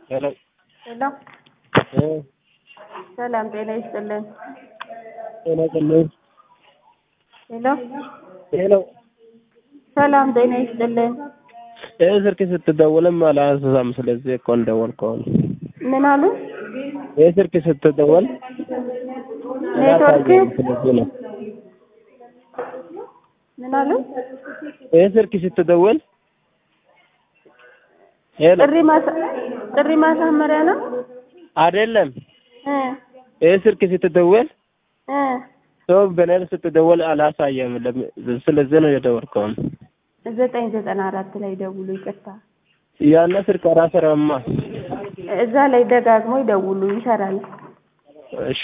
ሄሎ ሄሎ እ ሰላም ጤና ይስጥልን። ጤና ይስጥልኝ። ሄሎ ሄሎ ሰላም ጤና ይስጥልን። ይህ ስልክ ስትደውልም አላነሳም። ስለዚህ እኮ እንደወልከው ነው። ምን አሉ? ይህ ስልክ ስትደወል ኔትወርክ አላሳየም። ስለዚህ ነው። ምን አሉ? ይህ ስልክ ስትደውል ሄሎ ጥሪ ማሳ ጥሪ ማሳመሪያ ነው አይደለም። እ ይህ ስልክ ስትደውል እ ሰው በኔል ስትደውል አላሳየም። ለም- ስለዚህ ነው የደወልከው። ዘጠኝ ዘጠና አራት ላይ ደውሉ። ይቅርታ ያነ ስልክ አላሰራማ። እዛ ላይ ደጋግሞ ይደውሉ፣ ይሰራል። እሺ